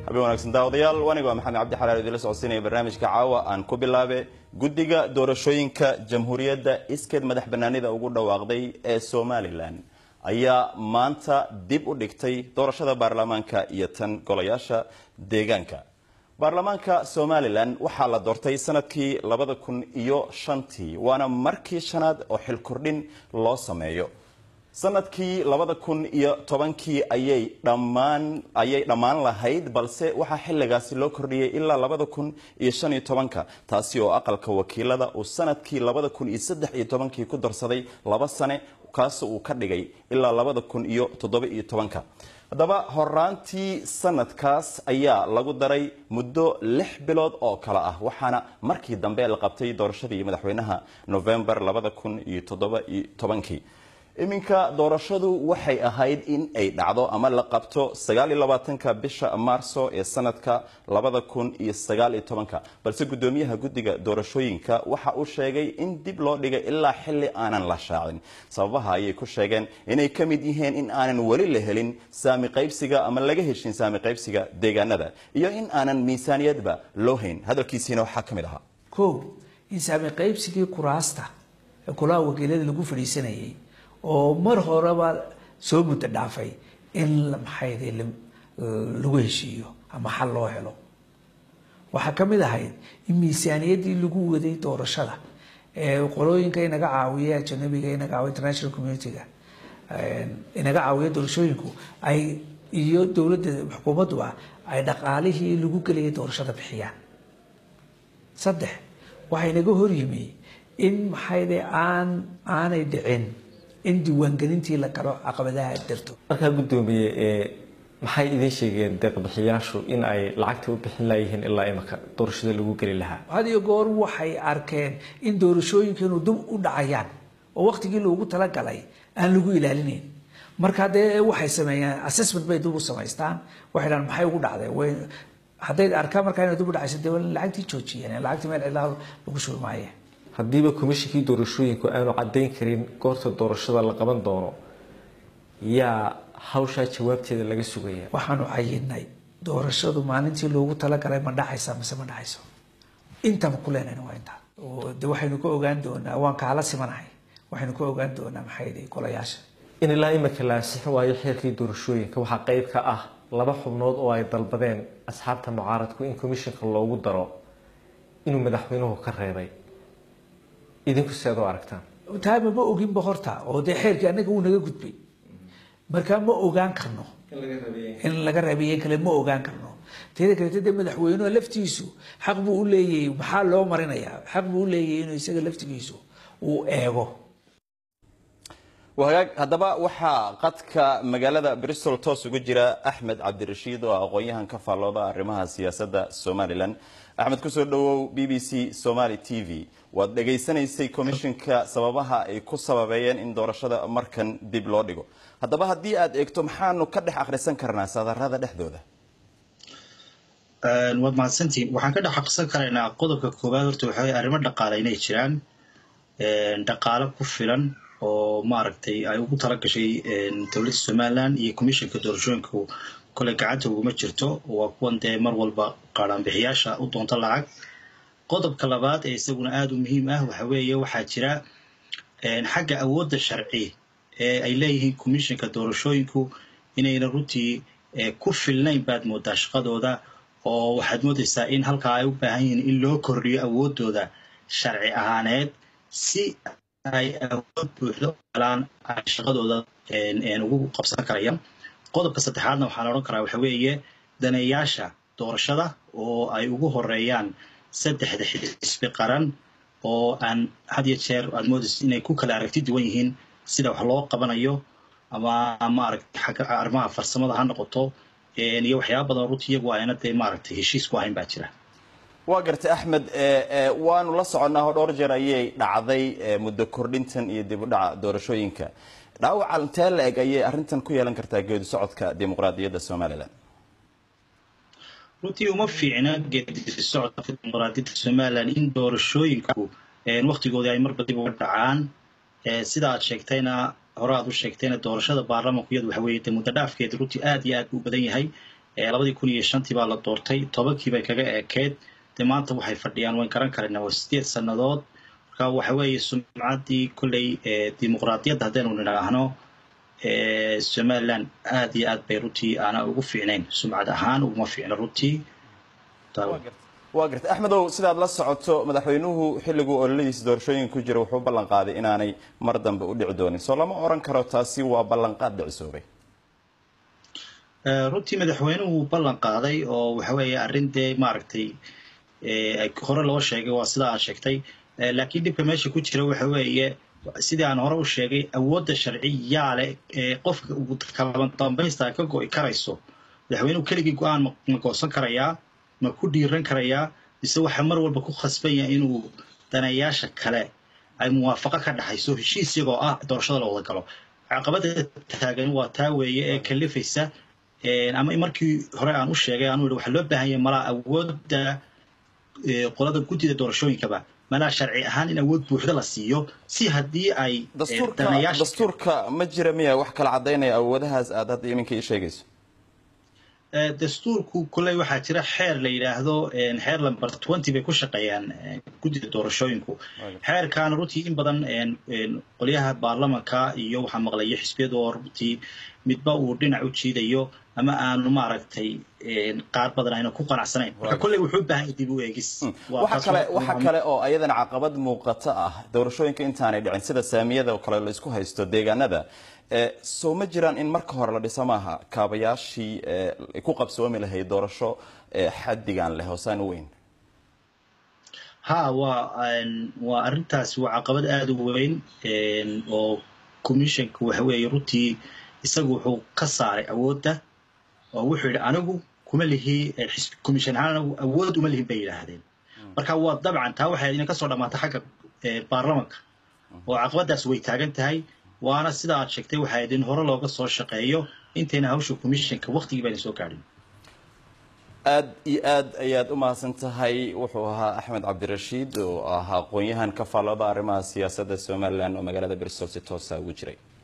habeen wanaagsan daawadayaal wanigoo maxamed cabdi xalaal idinla socodsiinaya barnaamijka caawa aan ku bilaabe guddiga doorashooyinka jamhuuriyadda iskeed madax banaanida ugu dhawaaqday ee somalilan ayaa maanta dib u dhigtay doorashada baarlamaanka iyo tan golayaasha deegaanka baarlamaanka somalilan waxaa la doortay sanadkii labada kun iyo shantii waana markii shanaad oo xil kordhin loo sameeyo sanadkii labada kun iyo tobankii ayay dhammaan ayay dhammaan lahayd balse waxaa xilligaasi loo kordhiyey ilaa labada kun iyo shan iyo tobanka taasi oo aqalka wakiilada uu sanadkii labada kun iyo saddex iyo tobankii ku darsaday laba sane kaas uu ka dhigay ilaa labada kun iyo toddoba iyo tobanka haddaba horaantii sanadkaas ayaa lagu daray muddo lix bilood oo kale ah waxaana markii dambe la qabtay doorashadii madaxweynaha novembar labada kun iyo toddoba iyo tobankii iminka doorashadu waxay ahayd in ay dhacdo ama la qabto sagaal iyo labaatanka bisha maarso ee sanadka labada kun iyo sagaal iyo tobanka balse guddoomiyaha guddiga doorashooyinka waxa uu sheegay in dib loo dhigay ilaa xilli aanan la shaacin sababaha ayay ku sheegeen inay ka mid yihiin in aanan weli la helin saami qaybsiga ama laga heshin saami qaybsiga deegaanada iyo in aanan miisaaniyadba loo hayn hadalkiisiina waxaa ka mid ahaa kow in saami qaybsigii kuraasta ee kulaha wakiilada lagu fadhiisanayay oo mar horeba soo muddo dhaafay in maxayde lagu heshiiyo ama xal loo helo waxaa ka mid ahayd in miisaaniyaddii lagu waday doorashada ee qolooyinka inaga caawiya ajanabiga inaga caawiya international community-ga inaga caawiya doorashooyinku ay iyo dowladda xukuumadduba ay dhaqaalihii lagu gelayay doorashada bixiyaan saddex waxaa inaga hor yimi in maxayde aan aanay dhicin in diiwaangelintii la galo caqabadaha darto markaa guddoomiye maxay idiin sheegeen deeqbixiyaashu in ay lacagta u bixin layihiin ilaa imaka doorashada lagu geli lahaa had iyo goor waxay arkeen in doorashooyinkeenu dib u dhacayaan oo waqtigii loogu talagalay aan lagu ilaalinayn marka dee waxay sameeyaan assessment bay dib u samaystaan waxay dhahan maxay ugu dhacday way hadday arkaan markaa inay dib u dhacayso dee lacagtii joojiyeen lacagtii meel cidlaa lagu shubi maaye haddiiba komishinkii doorashooyinku aanu caddayn karin goorta doorashada la qaban doono yaa hawshaa jawaabteeda laga sugaya waxaanu cayinay doorashadu maalintii loogu talagalay ma dhacaysa mise ma dhacayso intaba ku leenayna waa intaa de waxaynu ka ogaan doonaa waan kaala simanahay waxaynu ka ogaan doonaa maxay golayaasha in ilaa imika la ansixin waayo xeerkii doorashooyinka waxaa qayb ka ah laba xubnood oo ay dalbadeen asxaabta mucaaradku in komishinka loogu daro inuu madaxweynuhu ka reebay idinku seed u aragtaan taama ma oginba horta oo dee xeerkii annaga wuu naga gudbay markaa ma ogaan karno in laga rabiye kale ma ogaan karno teeda kaleete dee madaxweynuha laftiisu xaq buu u leeyahay maxaa loo marinayaa xaq buu u leeyahay inuu isaga laftigiisu uu eego wahagaag haddaba waxaa qadka magaalada bristol toos ugu jira axmed cabdirashiid oo aqoon-yahan ka faallooda arrimaha siyaasadda somalilan axmed kusoo dhawow b b c somaly t v waad dhegaysanaysay komishinka sababaha ay ku sababeeyeen in doorashada markan dib loo dhigo haddaba haddii aad eegto maxaanu ka dhex akhrisan karnaa sadarada dhexdooda waad mahadsantiin waxaan ka dhex akhrisan karaynaa qodobka koowaad horta waxaway arrimo dhaqaale inay jiraan dhaqaale ku filan oo maaragtay ay ugu tala gashay dowladda somalilan iyo commishinka doorashooyinka kole gacanta uguma jirto waa kuwan dee mar walba qaadhaanbixiyaasha u doonta lacag qodobka labaad ee isaguna aada u muhiim ah waxa weeye waxaa jira xagga awoodda sharci ee ay leeyihiin commishinka doorashooyinku inayna runtii ku filnayn baad moodaa shaqadooda oo waxaad moodaysaa in halkaa ay u baahan yihiin in loo kordhiyo awooddooda sharci ahaaneed si ay awood buuxda u helaan ay shaqadooda ugu qabsan karayaan qodobka saddexaadna waxaa la odhan karaa waxa weeye daneeyaasha doorashada oo ay ugu horeeyaan saddexda xisbi qaran oo aan had iyo jeer aad moodaysa inay ku kala aragti duwan yihiin sida wax loo qabanayo ama maaragtay xagga arrimaha farsamada ha noqoto iyo waxyaaba badan runtii iyagu ayna dee maaragtay heshiis ku ahayn baa jira waa gartay axmed waanu la soconnaa oo dhowr jeer ayay dhacday muddo kordhintan iyo dib u dhaca doorashooyinka dhaawaca intee la eg ayay arrintan ku yeelan kartaa geedi socodka dimuqraadiyadda somalilan runtii uma fiicna geedi socodka dimuqraadiyadda somalilan in doorashooyinku waktigoodii ay marba dib uga dhacaan sida aad sheegtayna hore aad u sheegtayna doorashada baarlamanku iyadu waxa weeye dee muddo dhaafkeeda runtii aad iyo aad u badan yahay labadii kun iyo shantii baa la doortay tobankii bay kaga ekeed dee maanta waxay fadhiyaan wayn garan karayna waa sideed sannadood marka waxa weeye sumcaddii kolley dimuqraadiyadda haddaynu nidhaahno somaliland aada iyo aad bay runtii aana ugu fiicnayn sumcad ahaan uguma fiicno runtii waa gartay axmedow sidaad la socoto madaxweynuhu xilliguu ololadiisa doorashooyinka ku jira wuxuu ballan qaaday inaanay mar dambe u dhici doonin soo lama oran karo taasi waa ballanqaad dhicisoobay runtii madaxweynuhu ballan qaaday oo waxa weeye arrin dee maaragtay hore loo sheegay waa sida aad sheegtay laakiin dhibka meesha ku jira waxa weeye sidii aan hore u sheegay awoodda sharciyaa leh ee qofka ugu kala dambaysta ka go'i karayso madaxweynuhu keligii go-aan ma goosan karayaa ma ku dhiiran karayaa mise waxa mar walba ku khasban yahay inuu danayaasha kale ay muwaafaqo ka dhaxayso heshiis iyagoo ah doorashada la wada galo caqabada taagan waa taa weeye ee kalifaysa ama markii hore aan u sheegay aanu waxaa loo baahan yahay malaa awoodda qolada guddida doorashooyinkaba malaa sharci ahaan in awood buuxda la siiyo si haddii ay dastuurka ma jira miya wax kala cadaynaya awoodahaas aad hadda iminka ii sheegayso dastuurku kolley waxaa jira xeer la yidhaahdo xeer lamber twenty bay ku shaqeeyaan guddida doorashooyinku xeerkaana runtii in badan qolyaha baarlamanka iyo waxaa maqlayo xisbiyadu oo runtii midba uu dhinac u jiidayo ama aanu maaragtay qaar badan ayna ku qanacsanayn marka kolley wuxuu u baahan dib u eegis waxa kale waxa kale oo ayadana caqabad muuqata ah doorashooyinka intaanay dhicin sida saamiyada oo kale la isku haysto deegaanada soo ma jiraan in marka hore la dhisa maaha kaabayaashii ku qabsoomi lahayd doorasho xaddigan leh hoosaan u weyn ha waa waa arrintaas waa caqabad aada u weyn oo commissionka waxa weeye runtii isagu wuxuu ka saaray awoodda oo wuxuu yidhi anigu kuma lihi commission ahaan anigu awood uma lihin bay yidhaahdeen marka waa dabcan taa waxay ina kasoo dhammaata xagga baarlamanka oo caqabadaas way taagan tahay waana sida aad sheegtay waxaa idin hore looga soo shaqeeyo intayna hawsha commissionka waktigii bayna soo gaadhin aad iyo aad ayaad u mahadsan tahay wuxuu ahaa axmed cabdirashiid oo ahaa aqoon-yahan ka faallooda arrimaha siyaasadda somalilan oo magaalada bristol si toosa ugu jiray